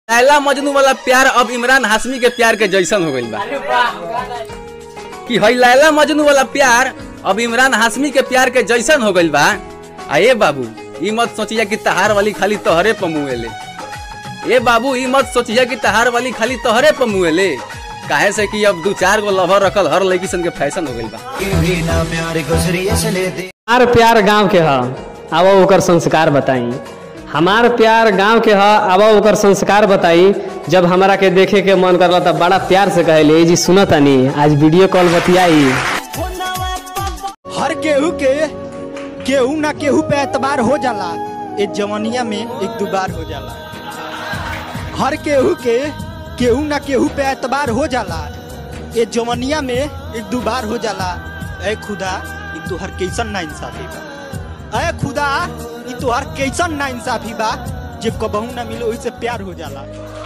लैला मजनू वाला प्यार अब इमरान हाशमी के प्यार के जैसन हो गइल बा कि हई लैला मजनू वाला प्यार अब इमरान हाशमी के प्यार के जैसन हो गइल बा आ ए बाबू ई मत सोचिया कि तहार वाली खाली तोहरे पमुएले ए बाबू ई मत सोचिया कि तहार वाली खाली तोहरे पमुएले काहे से कि अब दू चार गो लवर रखल हर लड़की सन के फैशन हो गइल बा हमार प्यार गांव के ह अब ओकर संस्कार बताई हमार प्यार गांव के ह अब ओकर संस्कार बताई जब हमरा के देखे के मन करला त बड़ा प्यार से कहले जी सुनतानी आज वीडियो कॉल बतियाई हर केहू के केहू ना केहू पे एतबार हो जाला ए जवनिया में एक दो बार हो जाला हर केहू के केहू ना केहू पे एतबार हो जाला ए जवनिया में एक दो बार हो जाला ए खुदा ई तोहर कैसन ना इंसाफी बा ए खुदा ई तोहर कैसन ना इंसाफी बा जे कबहू ना मिले ओइसे प्यार हो जाला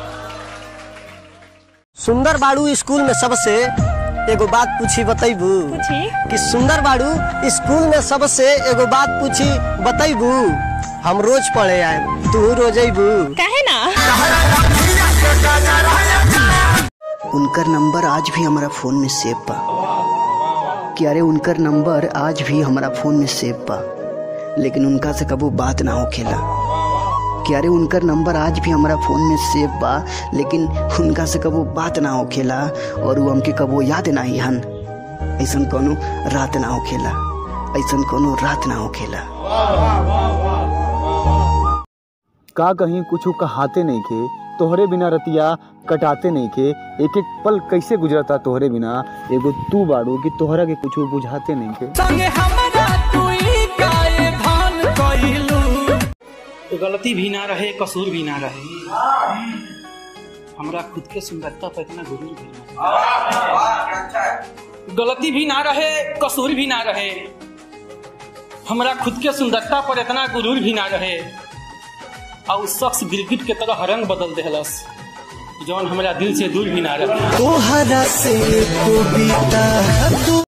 सुंदर बाड़ू स्कूल में सबसे एगो बात पूछी बतैबू पूछी कि सुंदर बाड़ू स्कूल में सबसे एगो बात पूछी बतैबू हम रोज पढ़े आए तू रोज अबू काहे ना उनकर नंबर आज भी हमारा फोन में सेव बा कि अरे उनकर नंबर आज भी हमारा फोन में सेव बा लेकिन उनका से कबो बात ना होखेला कि अरे उनकर नंबर आज भी हमारा फोन में सेव बा लेकिन उनका से कबो बात ना होखेला और वो हमके कबो याद ना ही हन ऐसन कोनो रात ना होखेला ऐसन कोनो रात ना होखेला का कहीं कुछ कहाते नहीं के तोहरे बिना रतिया कटाते नहीं के एक एक पल कैसे गुजरता तोहरे बिना एगो तू बाड़ू कि तोहरा के कुछ बुझाते नहीं के गलती भी ना रहे कसूर भी ना रहे हमरा खुद के सुंदरता पर इतना गुरूर भी ना रहे। गलती भी ना रहे कसूर भी ना रहे हमरा खुद के सुंदरता पर इतना गुरूर भी ना रहे और उस शख्स गिरगिट के तरह रंग बदल देहलस जौन हमरा दिल से दूर भी ना रहे तोहरा से